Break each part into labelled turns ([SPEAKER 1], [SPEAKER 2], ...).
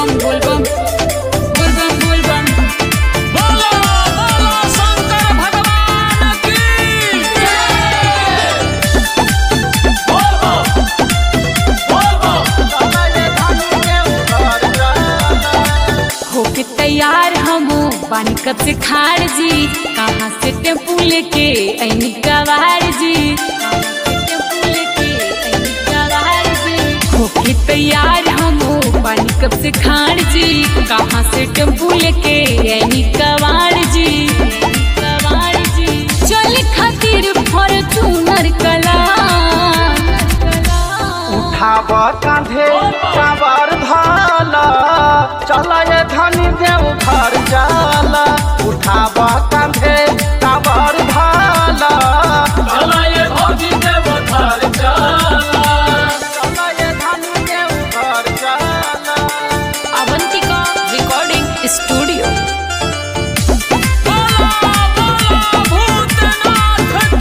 [SPEAKER 1] बोलबम बोलबम बोलबम बोलबम
[SPEAKER 2] बोलो बोलो शंकर भगवान की बोलो बोलो
[SPEAKER 1] होके तैयार हमू पानी कब से खाड़ जी कहाँ से टेम्पू लेके ऐनी गवार जी कहाँ से टेम्पू लेके ऐनी गवार जी होके तैयार हमू पानी कब से खाड़ जी कहाँ से टेम्पू लेके ऐनी गवार जी ऐनी गवार जी चल खातिर फॉर्चूनर कला
[SPEAKER 3] उठाब कांधे काबर धाला चल ये धनी देव घर जाला उठाब कांधे काबर धाला
[SPEAKER 2] चला ये भौजी देव घर चला
[SPEAKER 3] चल ये धनी देव घर जाला
[SPEAKER 1] अवंतिका रिकॉर्डिंग स्टूडियो
[SPEAKER 2] बोलो बोलो भूतनाथ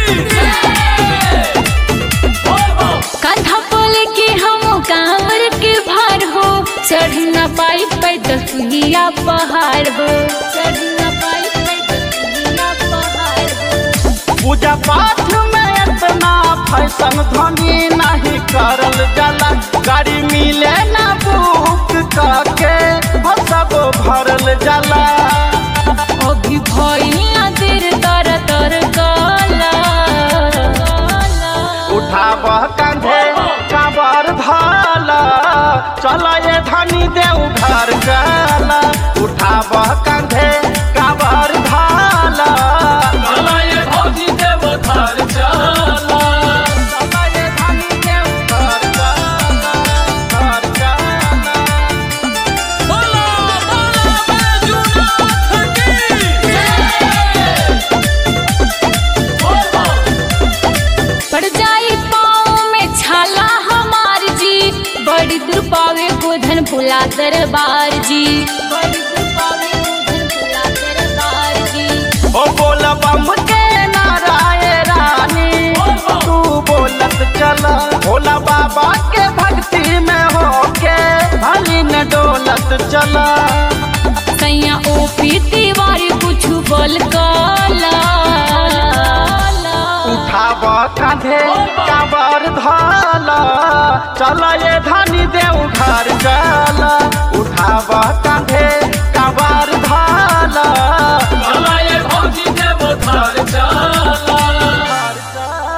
[SPEAKER 2] की बोलो
[SPEAKER 1] कंधा बोले के हम कांवर के भार हो चढ़ न पाई पैदल सुहिया पहाड़ हो चढ़ न पाई पैदल सुहिया पहाड़ हो
[SPEAKER 3] पूजा पाठ में इतना फैशन धनी नहीं करल जाला गाड़ी मिले ना बुक करके हो सब भरल जाला
[SPEAKER 1] अभी भइला देर तर तर गला
[SPEAKER 3] उठाब कांधे काबर धाला चल ये धनी देव घर जाला उठाब कांधे काबर धाला
[SPEAKER 2] चला ये भौजी देव घर चला
[SPEAKER 3] चल ये धनी देव घर जाला, घर जाला।
[SPEAKER 2] बोलो बोलो बैजूनाथ की बोलो
[SPEAKER 1] पड़ जाई पाँव में छाला हमार जी बड़ी दूर पावे गोधन भुला दरबार जी बड़ी दूर पावे गोधन भुला दरबार जी
[SPEAKER 3] ओ बोल बम के नाराय रानी तू बोलत चल भोला बाबा के भक्ति में होके भली न डोलत चल
[SPEAKER 1] सैया ओ पीती वारी कुछ बोल काला
[SPEAKER 3] उठाब कांधे काबर धाला चल ये धनी देव घर चल उठाब कांधे काबर धाला
[SPEAKER 2] चला ये भौजी देव घर